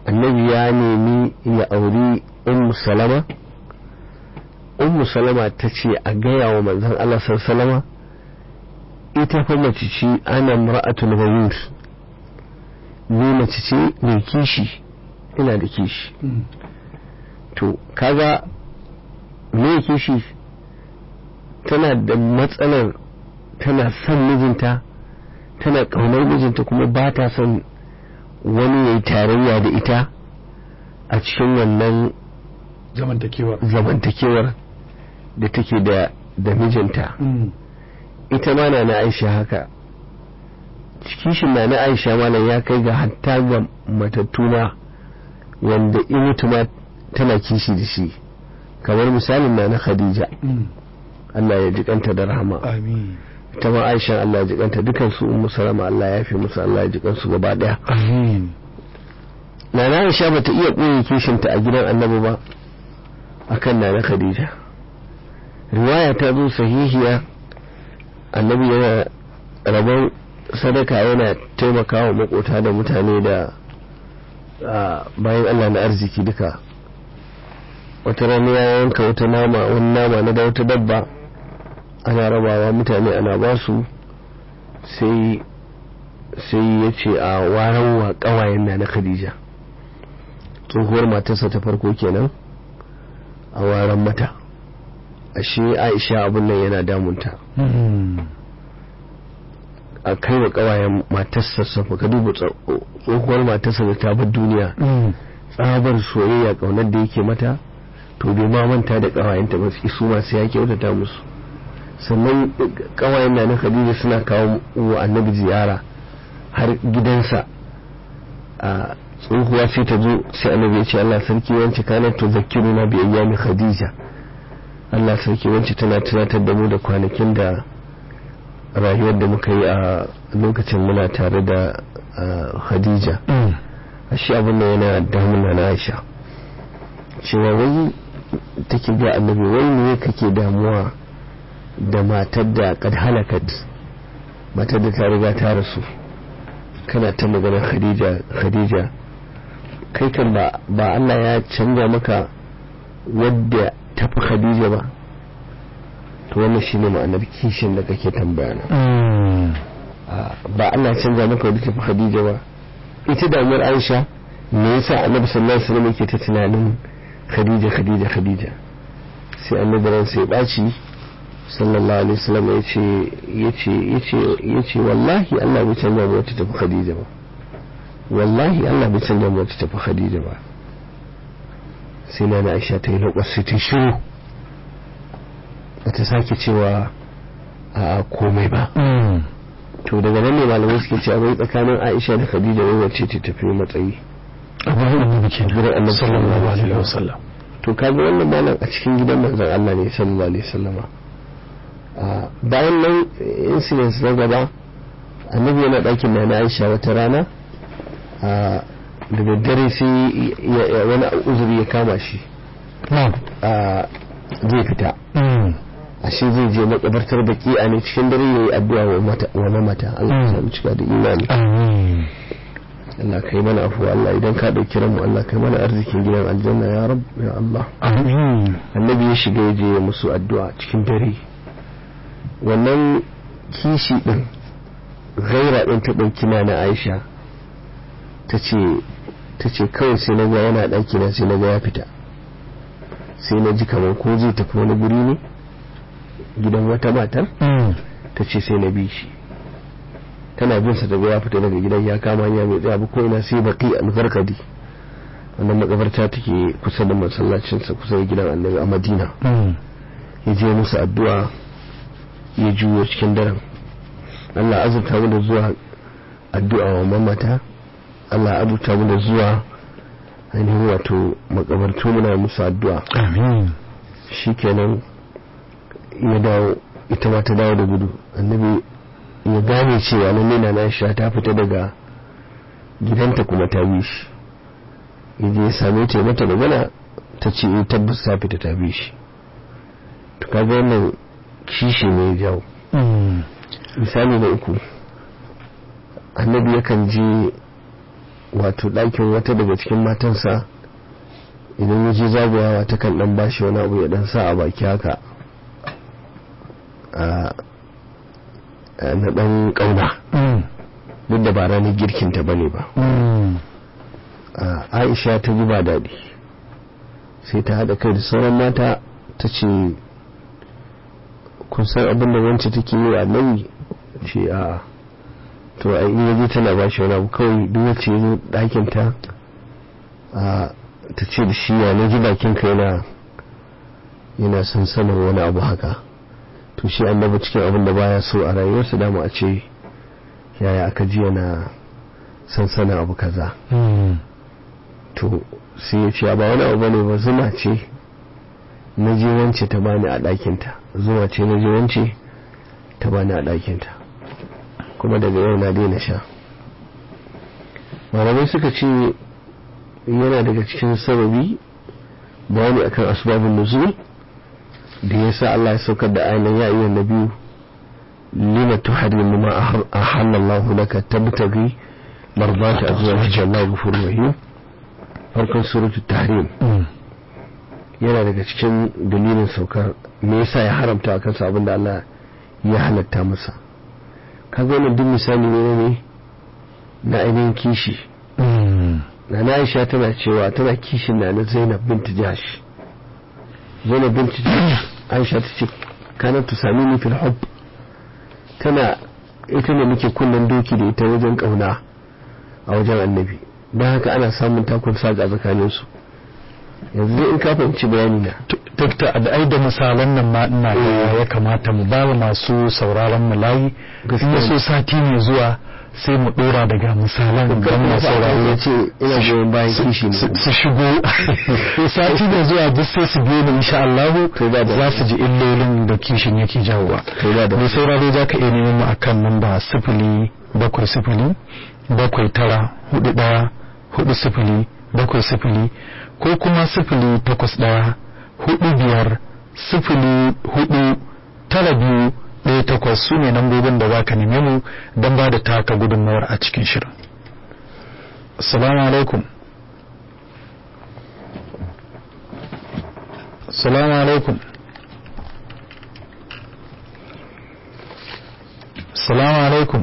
annabi ya nemi ya auri ummu salama ummu salama ta ce a gaya wa manzon Allah salama ita fa mace ce ana mar'atul ghayur ni mace ce mai kishi ina da kishi to kaga me kishi tana da matsalar tana son mijinta tana ƙaunar mijinta kuma ba ta son wani ya yi tarayya da ita a cikin wannan zamantakewa zamantakewar da take da da mijinta ita ma na na aisha haka kishin na na aisha malam ya kai ga hatta ga matattuna wanda in mutu ma tana kishi da shi kamar misalin na na khadija Allah ya jikanta da rahama amin ita ma aisha Allah ya jikanta dukan su ummu salama Allah ya fi musu Allah ya jikansu gaba daya amin na na aisha bata iya ɓoye kishinta a gidan annabi ba akan na na khadija riwaya ta zo sahihiya annabi yana rabon sadaka yana taimakawa makota da mutane da bayan Allah na arziki duka wata rana ya yanka wata nama wani nama na da wata dabba ana rabawa mutane ana ba su sai sai ya ce a waran wa kawayen na na khadija tsohuwar matarsa ta farko kenan a waran mata ashe aisha abin nan yana damunta a kai wa kawayen matarsa safa ka duba tsohuwar matarsa da ta bar duniya tsabar soyayya kaunar da yake mata to bai ma manta da kawayenta ba su masu ya kyautata musu sannan kawayen na na khadija suna kawo wa annabi ziyara har gidansa a tsohuwa sai ta zo sai annabi ya ce Allah sarki wance kanar to zakiruna bi ayyami khadija Allah sarki wance tana tunatar da mu da kwanakin da rayuwar da muka yi a lokacin muna tare da khadija a shi abin da yana damuna na aisha cewa wai take ga annabi wai ne kake damuwa da matar da kad halakat matar da ta riga ta rasu kana ta magana khadija khadija kai kan ba ba Allah ya canja maka wadda tafi khadija ba to wannan shine ma'anar kishin da kake tambaya na ba Allah ya canja maka wadda tafi khadija ba ita damuwar Aisha me yasa Annabi sallallahu alaihi wasallam yake ta tunanin khadija khadija khadija sai annabi ran sai baci sallallahu alaihi wasallam yace yace yace yace wallahi Allah bai canja mu wata tafi khadija ba wallahi Allah bai canja mu wata tafi khadija ba sai na na Aisha ta yi lokacin sai ta shiru ta sake cewa a komai ba to daga nan ne malamai suke cewa bai tsakanin Aisha da Khadija wai wacce ce tafi matsayi a bayan annabi ke gidan annabi sallallahu alaihi wasallam to kaga wannan malam a cikin gidan manzon Allah ne sallallahu alaihi wasallama bayan nan incident na gaba annabi yana ɗakin na Aisha wata rana da daddare sai wani uzuri ya kama shi zai fita ashe zai je makabartar baki a ne cikin dare ya yi addu'a wa mamata Allah ya samu cika da imani Allah kai mana afuwa Allah idan ka ɗauki ranmu Allah kai mana arzikin gidan aljanna ya rab ya Allah annabi ya shiga ya je ya musu addu'a cikin dare wannan kishi din gaira din ta ɗauki na Aisha ta ce kawai sai na ga yana ɗaki na sai na ga ya fita sai na ji kamar ko zai tafi wani guri ne gidan wata matar ta ce sai na bi shi tana bin sa daga ya fita daga gidan ya kama hanya mai tsaya ko ina sai baki alfarkadi wannan makabarta take kusa da masallacin sa kusa da gidan annabi a madina ya je musu addu'a ya juyo cikin daren Allah azurta mu da zuwa addu'a wa mamata Allah azurta mu da zuwa ainihin wato makabartu muna musu addu'a amin shikenan ya dawo ita ma ta dawo da gudu annabi ya gane cewa lalle na Aisha ta fita daga gidanta kuma ta bi shi yaje ya same ta mata magana ta ce in tabbas ta fita ta bi shi to kaga wannan kishi ne ya jawo misali na uku annabi yakan je wato ɗakin wata daga cikin matansa idan ya je zagayawa ta kan ɗan bashi wani abu ya ɗan sa a baki haka a na ɗan ƙauna duk da ba ranar girkinta ba ne ba aisha ta ji ba daɗi sai ta haɗa kai da sauran mata ta ce kun san abin da wance take yi wa annabi ce a to a in yaje tana ba shi wani abu kawai duk wacce ya zo ɗakin ta a ta ce da shi ya naji bakin ka yana yana sansanin wani abu haka to shi annabi cikin abin da baya so a rayuwarsa dama a ce yaya aka ji yana sansanin abu kaza to sai ya ce ba wani abu bane ba zuma ce na je wance ta bani a ɗakinta zuma ce na je wance ta bani a ɗakinta kuma daga yau na daina sha malamai suka ce yana daga cikin sababi bayani akan asbabun nuzul da ya sa Allah ya saukar da ainihin ya iya na biyu lima tuharimu ma ahallallahu laka tabtaghi marbata azwajika Allah ghafurur rahim farkon suratul tahrim yana daga cikin dalilin saukar me yasa ya haramta akan sa abinda Allah ya halatta masa kaga wannan duk misali ne ne na ainihin kishi na na Aisha tana cewa tana kishin na na Zainab bint Jahsh Zainab bint Jahsh Aisha ta ce kana tusami ni fil hubb tana ita ne muke kullun doki da ita wajen kauna a wajen annabi don haka ana samun takun saga tsakanin su yanzu in ka fahimci bayani na Dokta da ai da misalan nan ma ina ga ya kamata mu ba masu sauraron mu layi in ya so sati mai zuwa sai mu dora daga misalan don masu sauraro ya ce ina goyon bayan kishi ne su shigo sati da zuwa duk sai su biyo ni insha Allah za su ji illolin da kishin yake jawowa mai sauraro za ka iya neman mu akan namba sifili bakwai sifili bakwai tara hudu daya hudu sifili bakwai sifili ko kuma sifili takwas daya hudu biyar sifili hudu tara biyu ɗaya takwas su ne lambobin da za ka neme mu don ba da taka gudunmawar a cikin shirin assalamu alaikum assalamu alaikum assalamu alaikum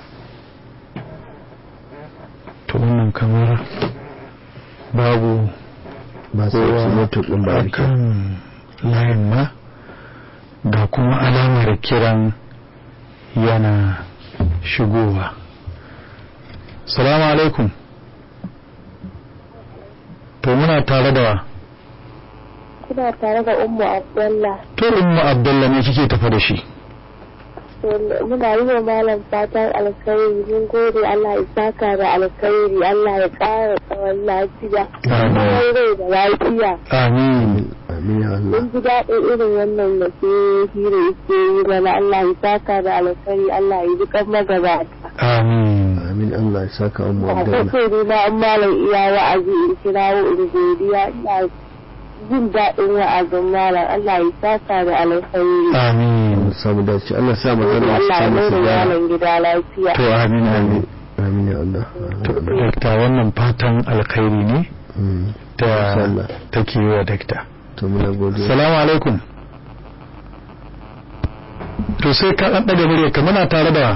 to wannan kamar babu ba su su mutu ɗin ba rike kan layin ma ga kuma alamar kiran yana shigowa salamu alaikum to muna tare da Kuna tare da Ummu Abdullah. to ummu abdullah ne kike tafa da shi Muna yi wa malam fatan alkhairi mun gode Allah ya saka da alkhairi Allah ya ƙara tsawon lafiya. Amin. Tsawon rai da lafiya. amin amin ya Allah Mun ji daɗin irin wannan da ke hira yake yi mana Allah ya saka da alkhairi Allah ya ji kan magabata. amin amin Allah ya saka mu A Abdullah kai ne na an malam iya wa'azi in kirawo in godiya ina jin daɗin wa'azin malam Allah ya saka da alkhairi. amin Allah samu dace Allah sa mu zama su Allah ya samu mai su da gyara malam gida lafiya. to amin amin amin ya Allah to dakta wannan fatan alkhairi ne Mm. da Insha Allah. take yi wa dakta to muna godiya salamu alaikum to sai ka ɗan ɗaga murya ka muna tare da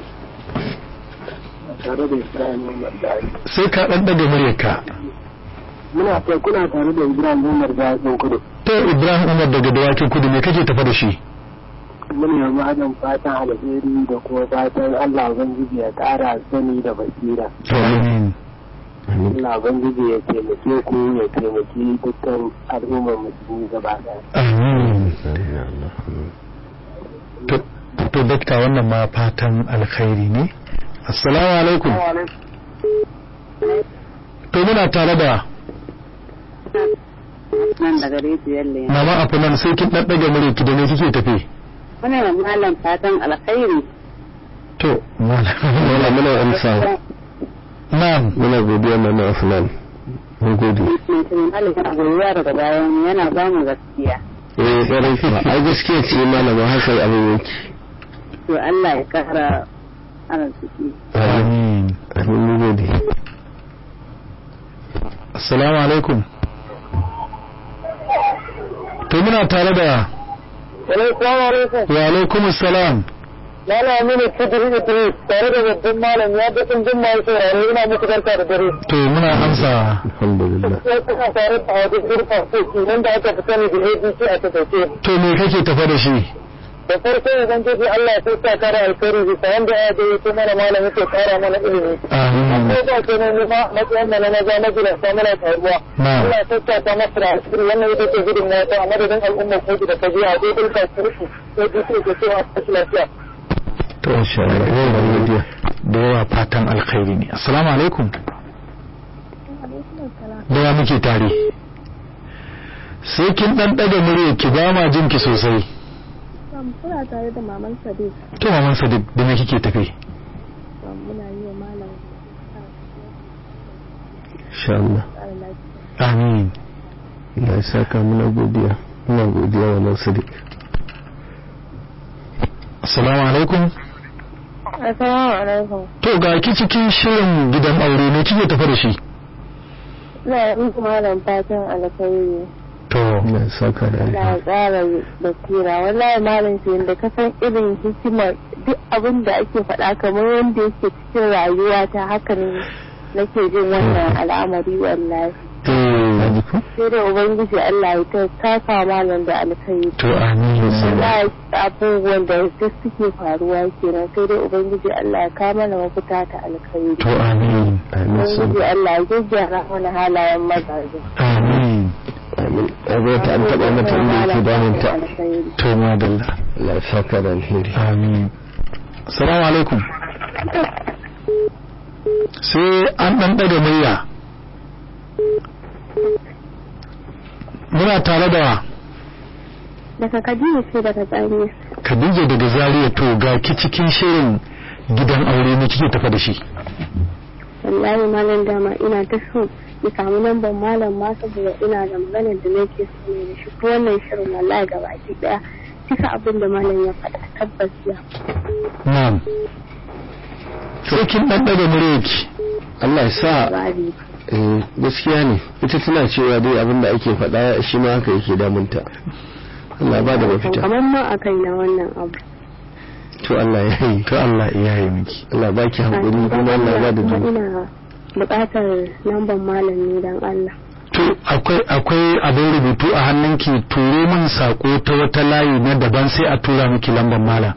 tare da Ibrahim Umar da Ali. sai ka ɗan ɗaga murya ka Muna ta kuna tare da Ibrahim Umar da Ali kudu. to ibrahim umar daga dawakin kudu me kake tafa da shi Muna yi adam fatan alheri da kuma fatan Allah Ubangiji ya ƙara sani da basira. to amin Allah Ubangiji ya taimake ku ya taimaki dukkan al'ummar musulmi gaba ɗaya. amin amin ya Allah to to dakta wannan ma fatan alkhairi ne assalamu alaikum to muna tare da nan daga rijiyar lemu. mama afunan sai kin ɗan ɗaga murya ki da me kike tafe Muna da malam fatan alkhairi. to malam wala muna amsa na'am muna godiya mana afnan mun gode Mutum malam yana goyuwa daga bayan yana ba mu gaskiya. eh ƙwarai kuwa ai gaskiya ce malama haka abin yake To Allah ya kara arziki. amin amin amin mun gode assalamu alaikum to muna tare da Assalamu alaikum. wa alaikum assalam Malam Aminu Sidiri Idris tare da babban malam ya ga ɗin mai sauraro ina muku barka da dare. to muna amsa alhamdulillah Sai kuna tare da wajen zurfa soki nan da aka fi sani da ABC a takaice. to me kake tafa da shi Da farko idan kace Allah ya sa kara alkhairi bisa wanda ya da yake mana malam yake kara mana ilimi. amin Ko ba ke nan ma matsayin da na maza na gida sa mana taruwa. Na'am. Allah ya sa ta masa da alkhairi wannan ita ce gudun na ta a madadin al'ummar ko da ta biya a dai dulka su sai dai ke cewa a lafiya. to insha Allah yawan godiya da yawa fatan alkhairi ne assalamu alaikum da ya muke tare sai kin dan daga murya ki ba ma jin ki sosai Kuna tare da maman Sadiq to maman sadiq da me kike tafe muna yi wa malam insha Allah tsara lafiya. amin Allah ya saka muna godiya muna godiya wa nan sadiq assalamu alaikum Assalamu alaikum. to ga ki cikin shirin gidan aure ne kike tafe da shi Ina yi muku malam fatan alkhairi. to Allah ya saka da Allah ya alheri tsara basira. Wallahi malam sai da ka san irin hikimar duk abin da ake faɗa kamar wanda yake cikin rayuwa ta haka ne nake jin wannan al'amari wallahi. eh Sai da Ubangiji Allah ya ta taka malam da alkhairi. to amin wallahi abubuwan da duk suke faruwa kenan sai dai ubangiji Allah ya kama mana mafita ta alkhairi to amin amin sun ubangiji Allah ya gyara mana halayen mazaje amin amin a ta an taɓa mata inda yake damunta alkhairi to madalla Allah ya saka da alheri amin assalamu alaikum sai an dan daga murya muna tare da daga Kaduna ce daga Tsamiya Khadija daga Zaria to ga ki cikin shirin gidan aure ne kike tafa da shi wallahi malam dama ina ta so ki samu lambar malam ma saboda ina da maganar da nake so ne da shi ko wannan shirin wallahi gabaki daya cika abin da malam ya faɗa tabbas ya na'am sai kin dan daga muryarki Allah ya sa bari eh, gaskiya ne ita tana cewa dai abin da ake faɗa shi ma haka yake damunta Allah ba da mafita kamar ma a kai na wannan abu to Allah ya yi to Allah ya yi miki Allah ba ki haƙuri kuma Allah ba da kuma jini ina buƙatar lambar malam ne don Allah to akwai akwai abin rubutu a hannunki turo min sako ta wata layi na daban sai a tura miki lambar mala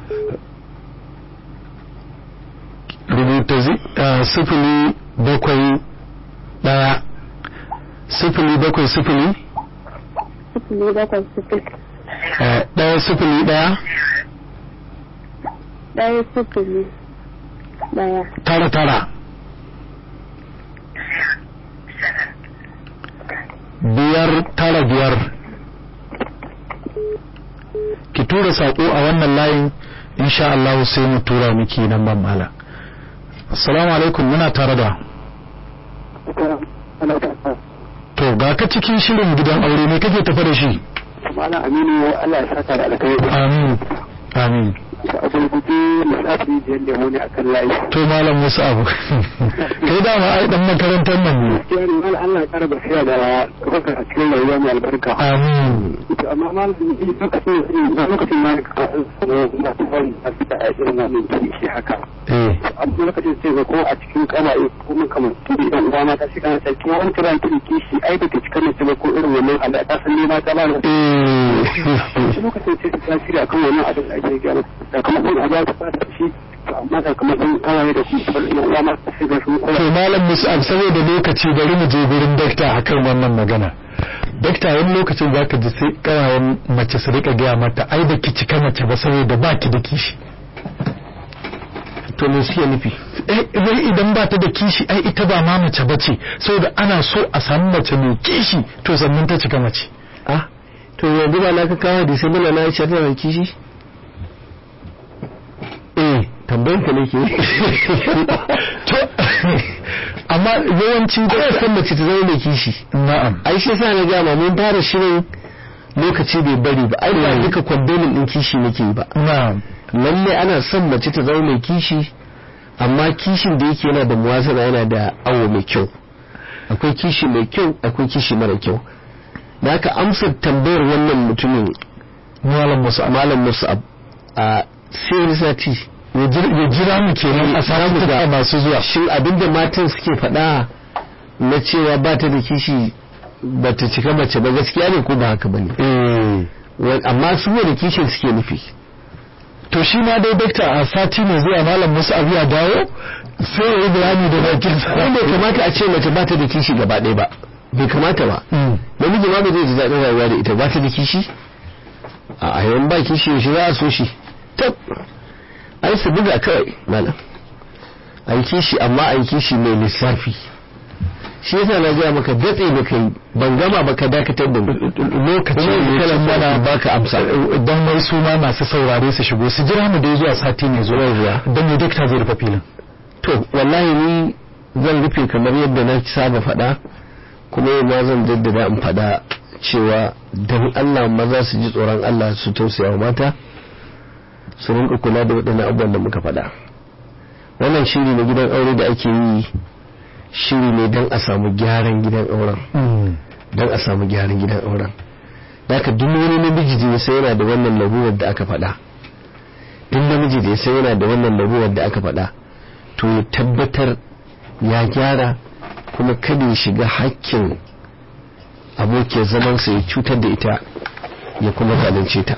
rubuta zi- ah, sifili bakwai ɗaya sifili bakwai sifili sifili bakwai sifili eh, ɗaya sifili ɗaya ɗaya sifili ɗaya tara tara biyar tara biyar ki tura saƙo a wannan layin insha Allah sai mu tura miki nan ban mala assalamu alaikum muna tare da to ga ka cikin shirin gidan aure ne kake tafa da shi Malam Aminu Allah ya saka da alkhairi. amin amin Da abin gudu lissafi biyar lemu ne akan layi. to malam wasu abu kai dama ai dan makarantar nan ne Gaskiya ne malam Allah ya kara basira da kuka a cikin rayuwa mai albarka. amin To amma malam ni lokacin da lokacin ma ka na tsawon da fita a irin wannan kishi haka. eh Amma lokacin sai ga ko a cikin kamaye ko mun kamar turi dan uwa mata shi kana sai kuma wani kiran turi kishi ai da ke cikin mace ba ko irin wannan Allah ta san ne ma ta ba ni eh shi lokacin sai ta shirya kan wannan abin da ake gyara sakamakon a ba ta fata shi to amma sakamakon kawaye da kuma bar yan uwa ma sai ga su kowa to malam musab saboda lokaci bari mu je gurin dakta akan wannan magana dakta wani lokacin zaka ji sai kawayen mace su rika gaya mata ai da ki cika mace ba saboda ba ki da kishi to me suke nufi eh wai idan ba ta da kishi ai ita ba ma mace bace saboda ana so a samu mace mai kishi to sannan ta cika mace ah to yanzu ba na ka kawo da sai muna na Aisha tana da kishi eh tambayan ka nake to amma yawanci ko san mace ta zama mai kishi na'am ai shi yasa na gama mun fara shirin lokaci bai bari ba ai ba duka kwandomin din kishi nake yi ba na'am lalle ana son mace ta zama mai kishi amma kishin da yake yana da muwazana yana da awo mai kyau akwai kishi mai kyau akwai kishi mara kyau da haka amsar tambayar wannan mutumin malam musa malam musa'ab a sai wani sati ya jira mu kenan a sarauta masu zuwa shin abinda matan suke faɗa na cewa ba ta da kishi ba ta cika mace ba gaskiya ne ko ba haka ba ne eh amma su da kishin suke nufi to shi ma dai dakta a sati mai zuwa malam musa abu ya dawo sai ya yi bayani da bakin sa ko bai kamata a ce mace ba ta da kishi gaba ɗaya ba bai kamata ba Mm. namiji ma bai zai ji daɗin rayuwa da ita ba ta da kishi a yawan ba kishi yaushe za a so shi tab ai su buga kawai malam a yi kishi amma a yi kishi mai lissafi shi yasa na gaya maka datse da kai ban gama ba ka dakatar da lokaci Kuma ne kalan mana mana baka amsa don wai su ma masu saurare su shigo su jira mu dai zuwa sati mai zuwa Yawwa. don me dakta zai rufe filin to wallahi ni zan rufe kamar yadda na saba faɗa kuma yau ma zan jaddada in faɗa cewa dan Allah maza su ji tsoron Allah su tausaya wa mata su rinka kula da waɗannan abubuwan da muka faɗa wannan shiri na gidan aure da ake yi shiri ne don a samu gyaran gidan auren don a samu gyaran gidan auren da haka duk wani namiji da ya san yana da wannan larurar da aka faɗa duk namiji da ya san yana da wannan larurar da aka faɗa to ya tabbatar ya gyara kuma kada ya shiga hakkin abokiyar zamansa ya cutar da ita ya kuma zalunce ta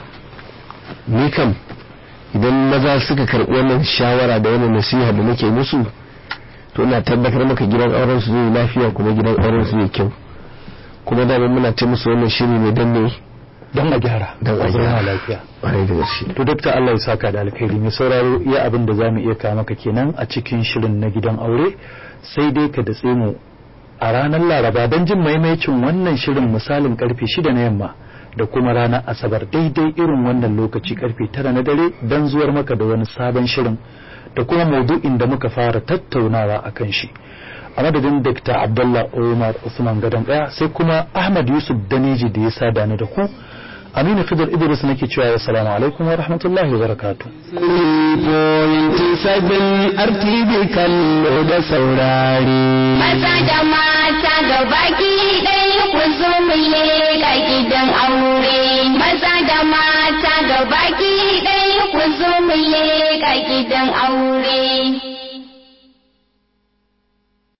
ni kam idan maza suka karɓi wannan shawara da wannan nasiha da nake musu to ina tabbatar maka gidan auren su zai lafiya kuma gidan auren su zai kyau kuma da muna ce musu wannan shiri ne dan ne don a gyara dan a zauna gyara lafiya ƙwarai da gaske to dakta Allah ya saka da alkhairi mai sauraro iya abin da zamu iya kawo maka kenan a cikin shirin na gidan aure sai dai ka datse mu a ranar Laraba don jin maimaicin wannan shirin misalin karfe 6 na yamma da kuma ranar Asabar daidai irin wannan lokaci karfe 9 na dare don zuwar maka da wani sabon shirin da kuma maudu'in da muka fara tattaunawa akan shi a madadin Dr. Abdullah Umar Usman Gadon Daya sai kuma Ahmad Yusuf Daneji da ya sada ni da ku Aminu Khidir Idris nake cewa assalamu alaikum wa rahmatullahi wa barakatuh. sabin artibi kallo da saurari Maza da mata gabaki ɗaya ku zo mu leƙa gidan aure. Maza da mata gabaki ɗaya ku zo mu leƙa gidan aure.